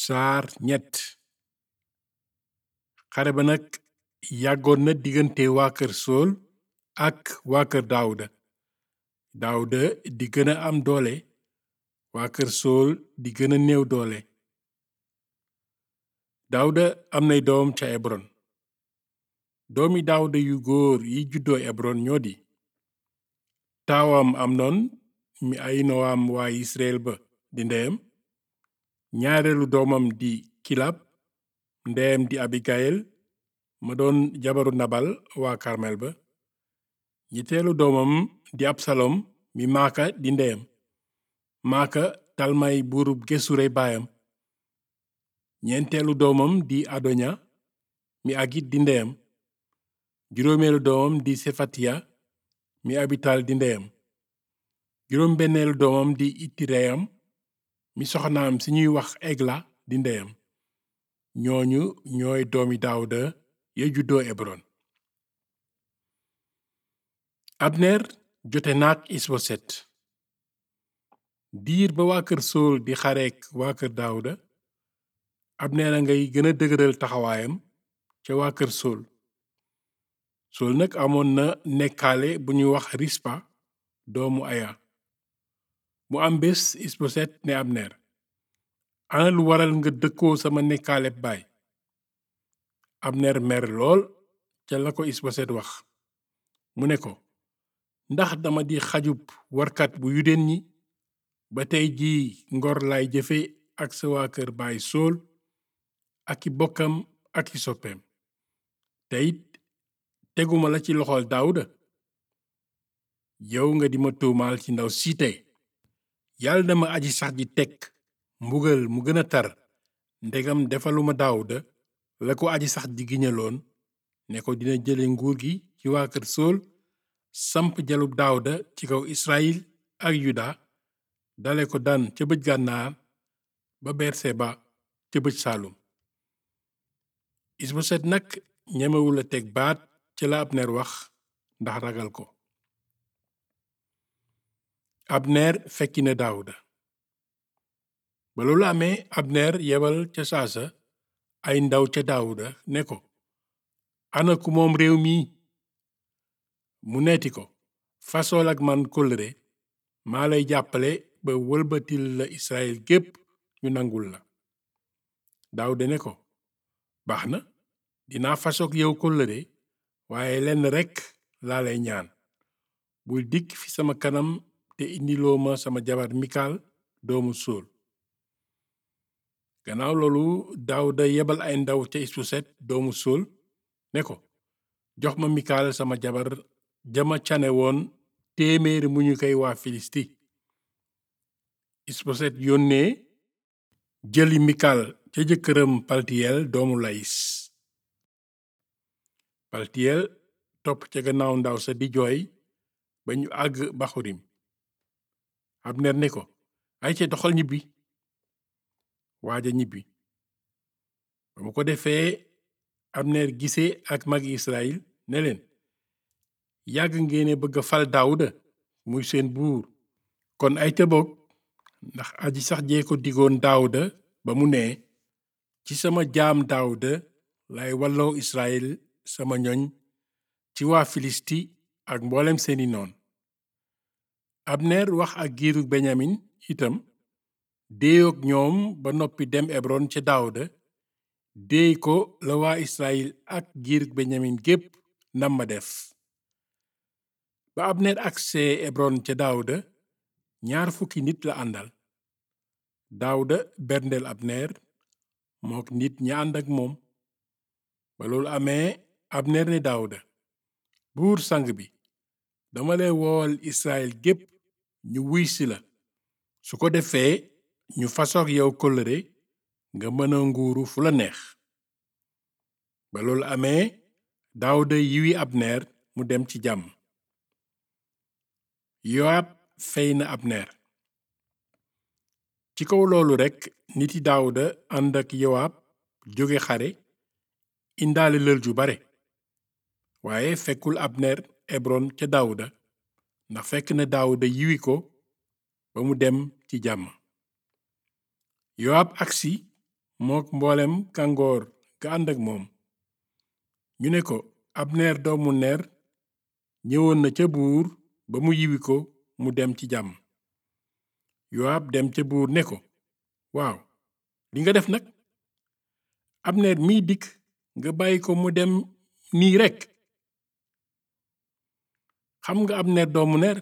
saar ñett xare ba nag yàggoon na diggante waa kër sool ak waa kër daawuda daawuda di gën a am doole waa kër sool di gën a néew doole daawuda am nay doom ca ebron doomi daawuda yu góor yi juddoo ebron ñoo di taawam amnon mi ayinowaam waa israel ba di ndeyam ñaareelu doomam di kilab ndeyam di abigayel ma doon jabaru nabal waa karmel ba ñetteelu doomam di absalom mi maaka di ndeyam maaka talmay buurub gesure baayam ñeenteelu doomam di adoña mi agit di ndeyam juróomeelu doomam di sefatiya mi abital di ndeyam juróom benneelu doomam di itireyam mi soxnaam si ñuy wax egla di ndeyam ñooñu ñooy doomi daawuda ya juddoo ebron abner jote naak isboset diir ba waa kër sool di xareek waa kër daawuda abner a ngay gën a dëgëral taxawaayam ca waa kër sool sool nag amoon na nekkaale bu ñuy wax rispa doomu aya mu am bés isboset ne abner ana lu waral nga dëkkoo sama nekkaale baay abner mer lool ca la ko isboset wax mu ne ko ndax dama di xajub warkat bu yudeen ñi ba tey jii ngor lay jëfe ak sa waa kër baay sool ak i bokkam ak i soppeem te it teguma la ci loxol daawuda yow nga di ma tuumaal ci ndaw siite yàlla na ma aji sax ji teg mbugal mu gën a tar ndegam defaluma daawuda la ko aji sax ji giñaloon ne ko dina jële nguur gi ci waa kër sool samp jalub daawuda ci kaw israyil ak yuda dale ko dan ca bëj gànnaar ba berseba ca bëj saalum isboset nag ñemewula teg baat ci la abner wax ndax ragal ko abner fekki na daawuda ba loolu amee abner yebal ca saasa ay ndaw ca daawuda ne ko ana ku moom réew mi mu neeti ko fasool ak man kóllëre maa lay jàppale ba wëlbatil la israel gépp ñu nangul la daawuda ne ko baax na dinaa fasoog yow kóllëre waaye lenn rekk laa lay ñaan bul dikk fi sama kanam te indiloo ma sama jabar mikal doomu sóol gannaaw loolu daawuda yebal ay ndaw ca isboset doomu sóol ne ko jox ma mikal sama jabar jama cane woon téeméeri mu ñu koy waa filisti isboset yónnee jëli mikal ca jëkkëram paltiyel doomu layis paltiyel topp ca gannaaw ndaw sa di jooy ba ñu àgg baxurim abner ne ko ay ca doxal ñibbi waaja ñibbi ba mu ko defee abner gisee ak magi israel ne leen yàgg ngeene bëgg a fal daawuda muy seen buur kon ay ca bokk ndax aji sax jee ko digoon daawuda ba mu nee ci sama jaam daawuda lay walloo israel sama ñoñ ci waa filisti ak mboolem seeni noon abner wax ak giiru benyamin itam déeyoog ñoom ba noppi dem ebron ca daawuda déey ko la waa israel ak giiru benyamin gépp nam ma def ba abner agsee ebron ca daawuda ñaar fukki nit la àndal daawuda berndeel abner mook nit ña ànd ak moom ba loolu amee abner ne daawuda buur sang bi dama lay wool israel gépp ñu wuy si la su ko defee ñu fasoog yow kóllëre nga mën a nguuru fu la neex ba loolu amee daawuda yiwi abner mu dem ci jàmm yowaab fey na abner ci kaw loolu rekk niti daawuda ànd ak yowaab jóge xare indaale lël ju bare waaye fekkul abner ebron ca daawuda ndax fekk na daawuda yiwi ko ba mu dem ci jàmm yowaab agsi mook mboolem kàngoor ga ànd ak moom ñu ne ko abner doomu ner ñëwoon na ca buur ba mu yiwi ko mu dem ci jàmm yowaab dem ca buur ne ko waaw li nga def nag abner miy dikk nga bàyyi ko mu dem nii rekk xam nga abner doomu ner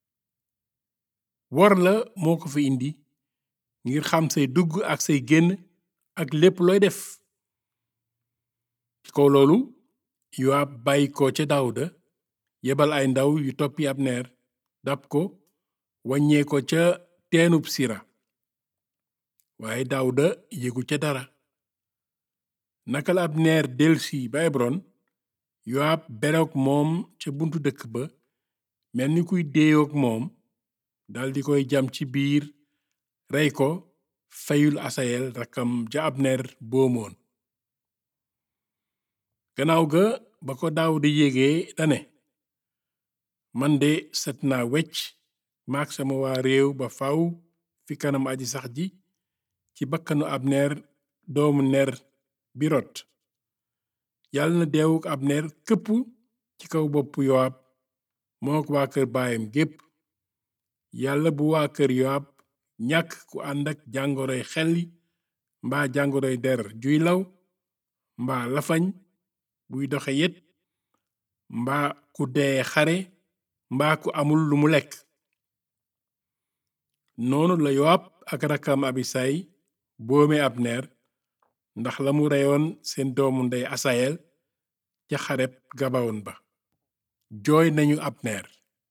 wor la moo ko fi indi ngir xam say dugg ak say génn ak lépp looy def ci kaw loolu yowaab bàyyi ko ca daawuda yebal ay ndaw yu toppi abner dab ko wàññee ko ca teenub sira waaye daawuda yëgu ca dara naka la abner delsi ba ebron yowaab beroog moom ca buntu dëkk ba mel ni kuy déeyoog moom daldi koy jam ci biir rey ko feyul asayel rakkam ja abner boomoon gannaaw ga ba ko daawuda yégee dane man de set naa wecc maak sama waa réew ba faw fi kanam aji sax ji ci bakkanu abner doomu ner bi rot yàlla na deewuk abner këpp ci kaw boppu yowaab mook waa kër baayam gépp yàlla bu waa kër yowaab ñàkk ku ànd ak jàngoroy xelli mbaa jàngoroy der juy law mbaa lafañ buy doxe yet mbaa ku dee xare mbaa ku amul lu mu lekk noonu la yowaab ak rakkam abisay boome abner ndax la mu reyoon seen doomu ndey asayel ca xareb gabawoon ba jooy nañu abner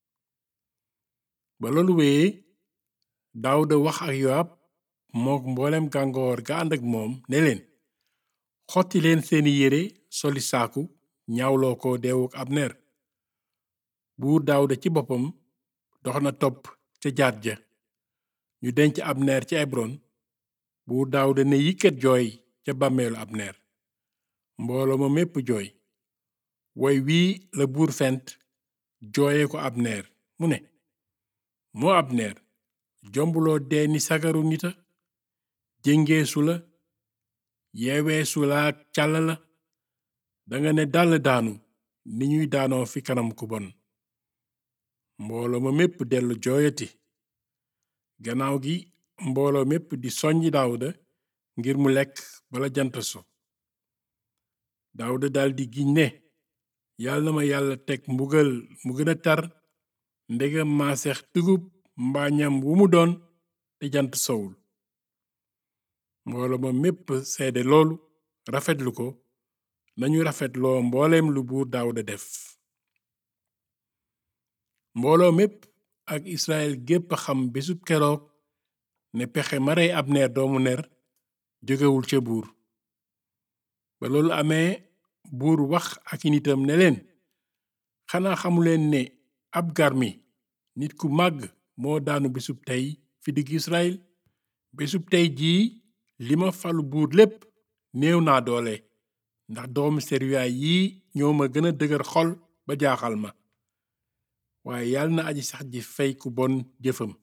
ba loolu wéyee daawuda wax ak yowaab mook mboolem gàngoor ga ànd ak moom ne leen xotti leen seeni yére soli saaku ñaawloo ko deewuk abner buur daawuda ci boppam dox na topp ca jaat ja ñu denc abner ci ebron buur daawuda ne yikkat jooy ca bàmmeelu abner mbooloo ma mépp jooy woy wii la buur fent jooye ko abner mu ne moo abner jombuloo dee ni sagaru nita jéngeesu la yeeweesu la ak càll la danga ne dàll daanu ni ñuy daanoo fi kanam ku bon mbooloo ma mépp dellu jooyati gannaaw gi mbooloo mépp di soññi daawuda ngir mu lekk bala jant so daawuda daldi giñ ne yàlla na ma yàlla teg mbugal mu gën a tar ndegam maaseex dugub mbaa ñam wu mu doon te jant sowul mbooloo ma mépp seede loolu rafetlu ko nañu rafetloo mbooleem lu buur daawuda def mbooloo mépp ak israel gépp xam bésub keroog ne pexe ma rey abner doomu ner jógewul ca buur ba loolu amee buur wax ak i nitam ne leen xanaa xamuleen ne ab garmi nit ku màgg moo daanu bésub tey fi digg israel bésub tey jii li ma falu buur lépp néew naa doole ndax doomu seruya yii ñoo ma gën a dëgër xol ba jaaxal ma waaye yàlla na aji sax ji fey ku bon jëfam